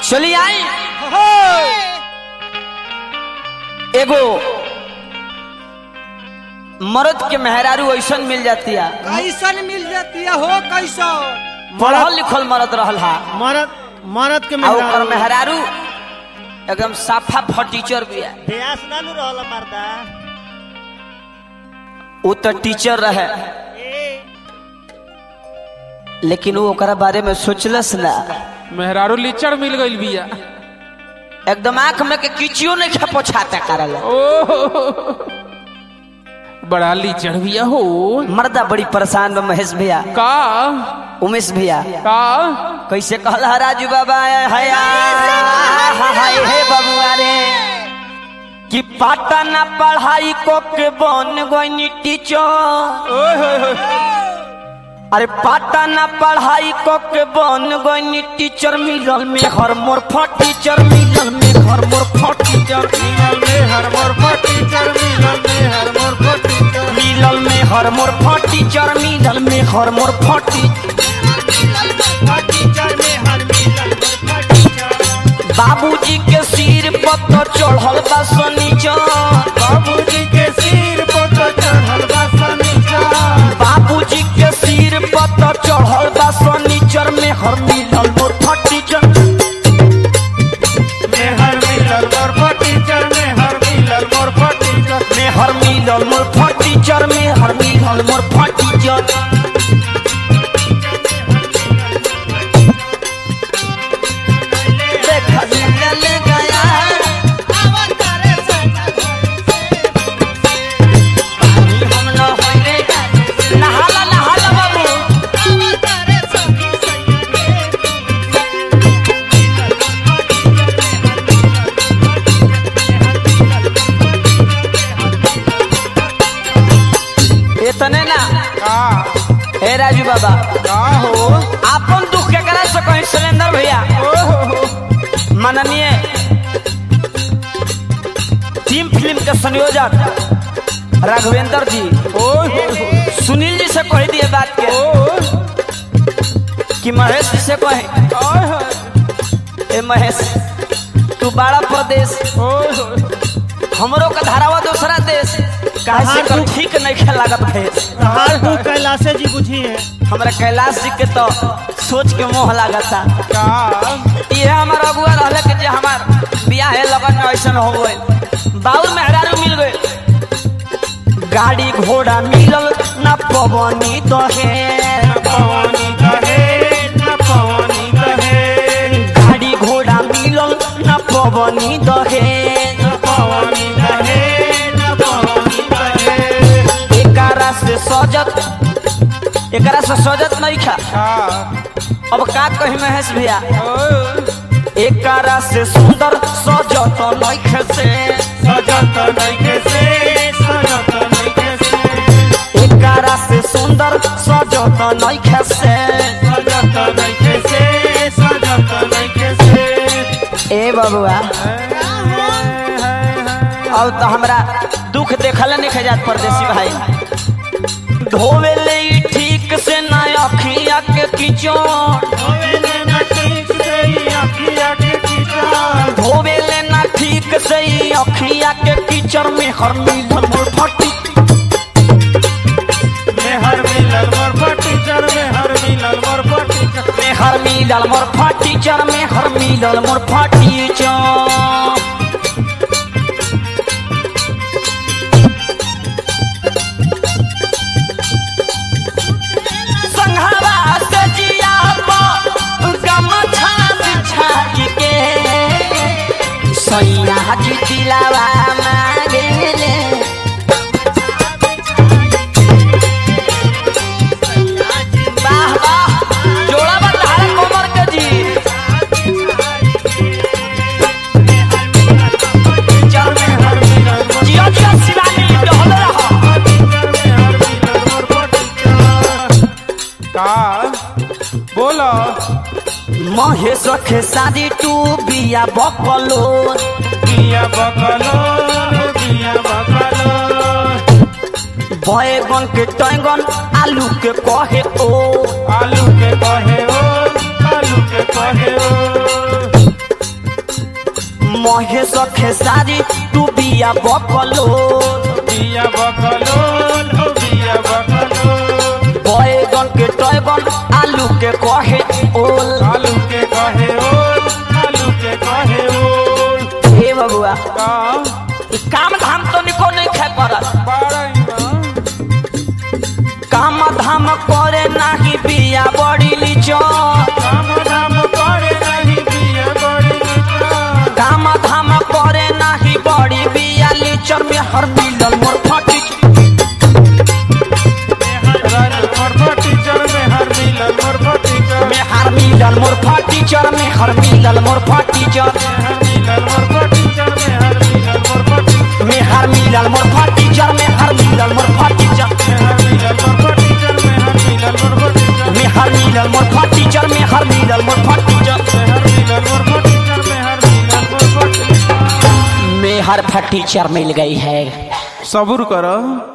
चली आई एगो मर्द के मेहरारू ऐसन मिल जाती है कैसन मिल जाती है हो कैसन पढ़ल लिखल मर्द रहल हा मरद मरद के आ ओकर मेहरारू मेहरारू एकदम साफा फटीचर भी है बेयास ना नु रहल मर्दा वो तो टीचर रहे लेकिन वो ओकरा बारे में सोचलस ना मेहरारू लीचड़ मिल गई बिया एकदम आंख में के किचियो नहीं खा पोछाता करल ओ बड़ा लीचड़ बिया हो मर्दा बड़ी परेशान बा महेश भैया का उमेश भैया का कैसे कहला राजू बाबा हाय हाय हे बबुआ रे कि पाटना पढ़ाई को के बन गई टीचर अरे पाटना पढ़ाई को के बन गई टीचर मिलल में हर मोर टीचर मिलल में हर मोर टीचर मिलल में हर मोर टीचर मिलल में हर मोर टीचर बाबूजी के सिर पर तो चढ़ल बा शनिचर बाबूजी के सिर पर तो चढ़ल बा शनिचर बाबूजी के सिर पर तो चढ़ल बा शनिचर में हर मिलल मोर फटीचर मेहर मिलल मोर फटीचर मेहर मिलल मोर फटीचर में हर मिलल मोर फटीचर में हर मिलल मोर फटीचर देखा मिलल गया पानी हम न होइबे नहाला नहाला बाबू इतने ना का हे राजू बाबा का हो आपन दुख के करा सको सिलेंडर भैया माननीय टीम फिल्म के संयोजक राघवेंद्र जी ओ सुनील जी से कह दिए बात के कि महेश जी से कहे ए महेश तू बड़ा प्रदेश हमरो का धारावा दूसरा देश काहे से कर ठीक नहीं खेल लागत भेष हाल तू कैलाशे जी बुझी है हमरा कैलाश जी के तो सोच के मोह लागता का ये हमार अगुआ रहले कि जे हमार बियाह है लगन में ऐसन हो गए बाउल मेहरारू मिल गए गाड़ी घोड़ा मिलल ना पवनी दहे पवनी कहे न पवनी कहे गाड़ी घोड़ा मिलल ना पवनी दहे न पवनी कहे न पवनी कहे एकरा से सजत एकरा से सजत नहीं खा का अब का कही महेश भैया ओ एकरा से सुंदर सजत नहीं से सजत नइखे से सजत नइखे से एकरा से सुंदर सजत नहीं से सजत नइखे से सजत नइखे से ए बबुआ अब तो हमरा दुख देखल नहीं जात परदेसी भाई धोवे ले ई ठीक से ना अखिया के किचन होवेले न ठीक से ही अखिया के कीचड़ धोवे ले ना ठीक से ई अखिया के कीचड़ में हर मिलल मोर फटी मेहर मिलल मोर फटीचर मेहर मिलल मोर फटीचर में हर मिलल मोर फटी चर में हर मिलल मोर फटी चर संघवा से जिया पर गमछा बिछाई के सैया जी दिलावा मांगेले वाह वाह जोड़ा बता कोमर के जी चल में हर मिलल जिया जिया शिवानी डहल रहा का बोलो महेश के शादी टू बिया बकलो बिया बकलो बिया बकलो बैगन के टैगन आलू के कहे ओ आलू के कहे ओ आलू के कहे ओ कहे सखे सारी तू बिया बकलो बिया बकलोल हो बिया बकलोल बैगन के टैगन आलू के कहे ओल आलू के कहे ओल आलू के कहे ओल हे बबुआ का ई काम धाम तो निको नहीं खे करत बारही माँ काम धाम करे नाही बिया बड़ी लीचो काम धाम करे नहीं बिया बड़ी नीचा काम धाम करे नाही बड़ी बिया लीचर में हर मिलल मोर फटी रन मोर टीचर में हर मिलल मोर टीचर में हर मिलल मोर फटी चर में हर मिलल मोर फटी चर हर मिलल मोर टीचर में हर मिलल मोर टीचर में हर मिलल मोर फटी चर में हर मिलल मोर फटी चर हर मिलल मोर टीचर में हर मिलल मोर टीचर में हर मिलल मोर फटी चर में हर मिलल मोर फटी चर हर मिलल मोर टीचर में हर मिलल मोर टीचर में हर फटी चर मिल गई है सबूर करो